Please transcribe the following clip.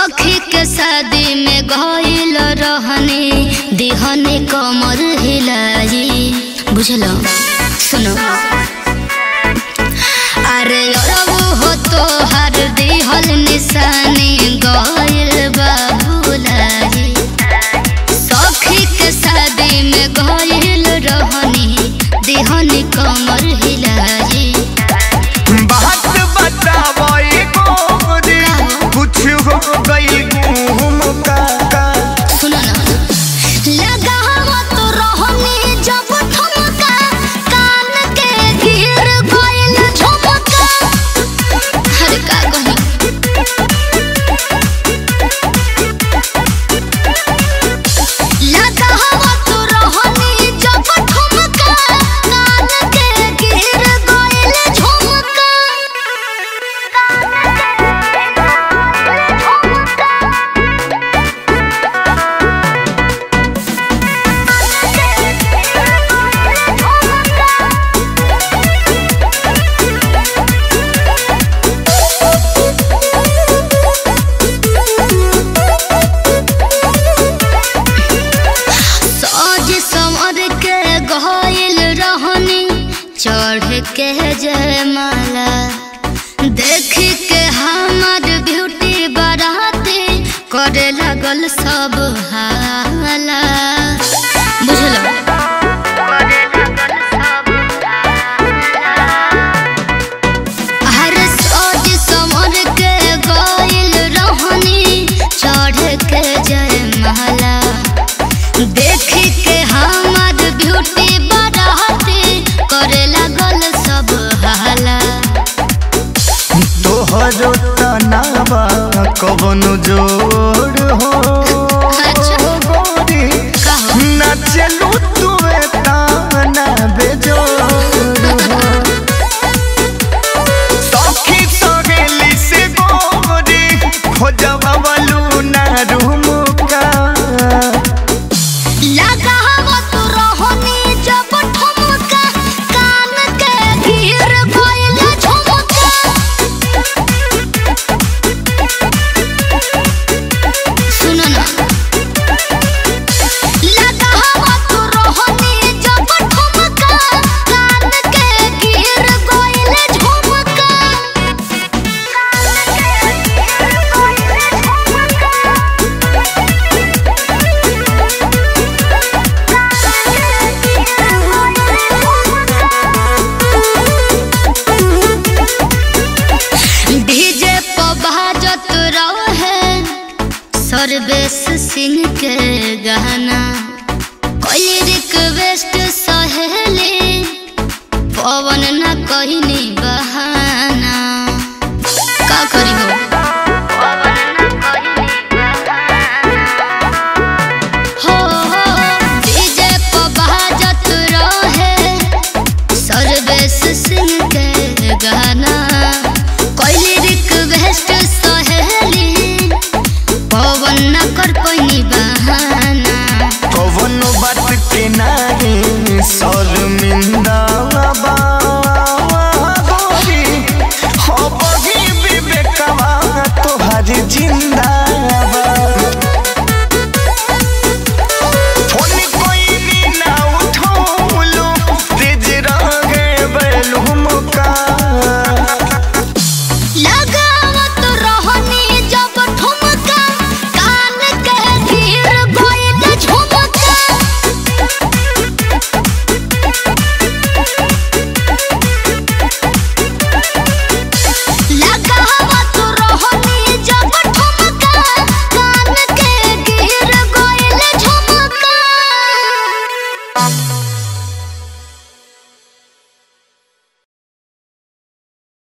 सखी के शादी में गइल रहनी दिहने कमर हिलाई बुझलो सुनो अरे अरबू हो तो हर दिहल निशानी गइल बाबुलाई सखी के शादी में गइल रहनी दिहने कमर हिलाई बात बतावई गोरी कुछ हो गई घूम का का सुनो ना लगावा तो रहनी जब ठुमका कान के गिर गइल झुमका हर का कही लगावा तो रहनी जब ठुमका कान के गिर गइल झुमका सज समर के गइल रहनी चढ़ के जयमाला देख के हमर ब्यूटी बराती करे लगल सब हाला बुझलो हर सज समर के गइल रहनी चढ़ के जयमाला देख के हमर ब्यूटी बढ़ाते करे लगल सब हाला तोहरो तनावा कवनो जोड़ हो अच्छा। गोरी कहो। ना चलू तू ताना बेजोड़ हो सखी सहेली से गोरी खोजवा वालू ना रूम का लगावा तो रहनी जब ठुमका कान के गिर गइल झुमका सुनो ना लगावा तो रहनी जब ठुमका कान के गिर गइल झुमका डीजे पर बाजत रहे सर्वेश सिंह के गाना कोई रिक्वेस्ट सहेली पवन न कहनी बहाना का करी हो हो हो डीजे पर बाजत रहे सर्वेश सिंह के गाना कोई रिक्वेस्ट सहेली पवन न कर पैनी बहाना कवनो बात के नारे शर्मिंदा बा गोरी हो बगी विवेकवा तोहर जिंदा